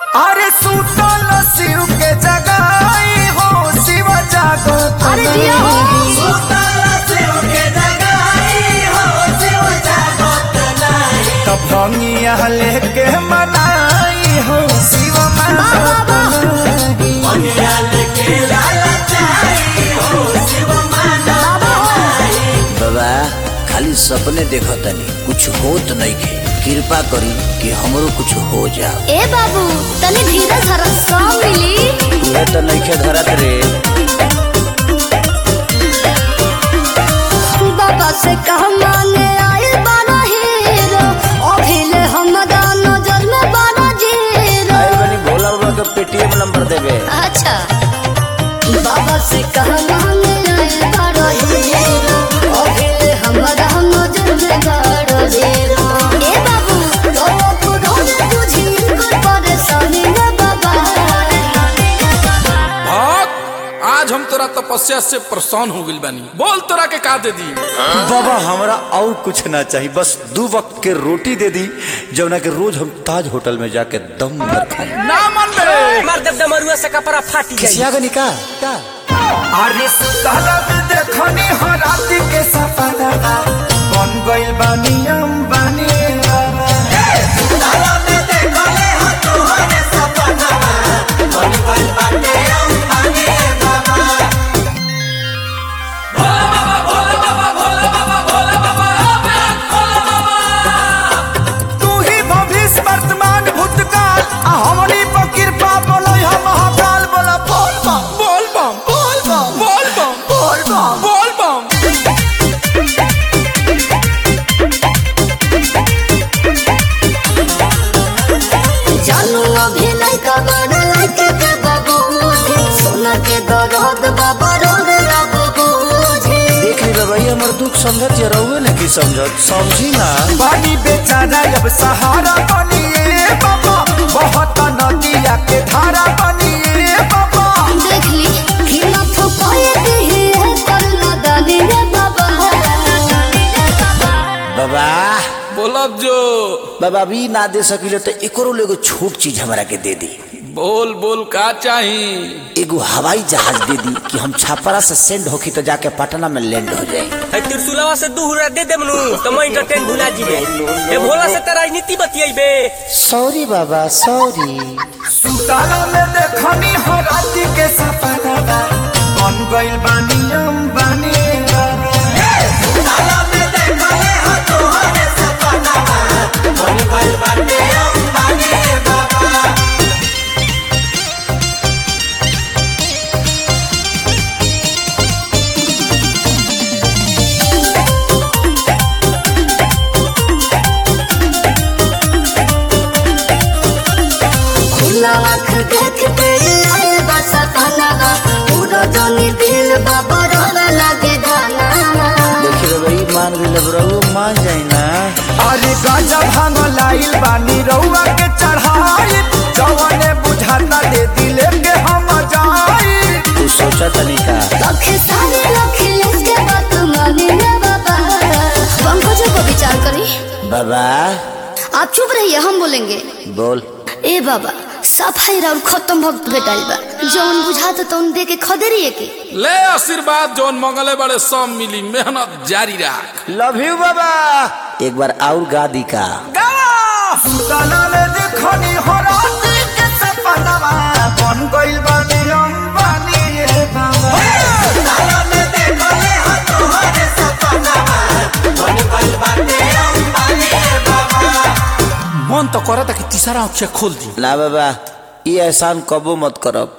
अरे सुतल शिव के जगाई हो शिव जागत अरे जिया हो। सुतल शिव के जगाई हो शिव जागत नहीं तब भंगिया लेके मनाई हो शिव मानत नहीं भंगिया लेके लालचाई हो शिव मानत बाबा खाली सपने देखतनी कुछ होत नइखे कृपा करी कि हमरो कुछ हो जाओ ए बाबू तनी धीरे धर सौ मिली तुहे तो नइखे धरत रे बाबा से कहा माने आए बारा हीरो अभिले हमरा नजर में बारा जीरो आए बनी भोला बाबा के पेटीएम नंबर देबे अच्छा बाबा से कहा माने आए बारा हीरो अभिले हमरा नजर में बारा जीरो ए बाबू तो पुरोने तुझी कोई परेशानी न बाबा भक्त आज हम तोरा तपस्या से परेशान हो गइल बानी बोल तोरा के का दे दी बाबा हमरा और कुछ ना चाहिए बस दो वक्त के रोटी दे दी जवना के रोज हम ताज होटल में जाके दम भर खाए ना मन बे मार देव डमरुआ से कपड़ा फाटी जाई किसिया का निका अरे सुतल में देखनी हो राति के सपना बन गइल बानी हम बानी बाबा सुतल में देखले हो तोहरे सपना बन गइल बानी हम बानी बाबा तू ही भविष्य वर्तमान भूतकाल आ हमनी पर कृपा बोलै हम महाकाल बोला बोल बम बोल बम बोल बम बोल बम बोल बम बोल बम जानू अभी नहीं कबर लगे के बाबू सोना के दर्द बाबा रोग रब बुझे देख ली बाबा ये हमर दुख समझत या रहुए ने की समझत समझी ना पानी बेचारा अब सहारा बनिए बाबा बहुत नदिया के धारा बनिए बाबा देख ली कि ना फुकाए दिही है कर ना दानी रे बाबा बाबा बोलब जो बाबा अभी ना दे सकिले तो एकरो एगो छोट चीज हमरा के दे दी बोल बोल का चाही एगो हवाई जहाज दे दी कि हम छापरा से सेंड होखी तो जाके पटना में लैंड हो जाए है त्रिशूलवा से दू हुरा दे देमनु तो मैं इंटरटेन भुला जीबे ए भोला से त राजनीति बतियाइबे सॉरी बाबा सॉरी सुताला में देखनी हो राति के सपना बन गइल बानी हम बानी बाबा सुताला में देखले हो तोहरे सपना बन गइल बानी हम बानी बाबा खुला आँख देख के आए बस अपना पूरा जानी दिल बाबा रोना लगे गाना देखी बाबा ई मान गइल रहुए मान जाई ना अरे गांजा भांग लाइल बानी रउआ के चढ़ाई जवने बुझाता दे दिले के हम जाई तू सोचा तनी का लख सारे लख इसके बात मानी रे बाबा पंकजों को विचार करी बाबा आप चुप रहिए हम बोलेंगे बोल ए बाबा सफाई और खत्म भक्त भेटाइल बा जौन बुझाता तौन दे के खदेरिए के ले आशीर्वाद जौन मंगले बड़े सब मिली मेहनत जारी रख लव यू बाबा एक बार और गा दी का सुताला में देखनी हो राति के सपनावा बन गइल बानी हम बानी रे बाबा सुताला में देखले हो तोहरे सपनावा बन गइल बानी हम बानी रे बाबा मन तो करता कि तीसरा आँख खोल दी ना बाबा ये एहसान कबो मत करब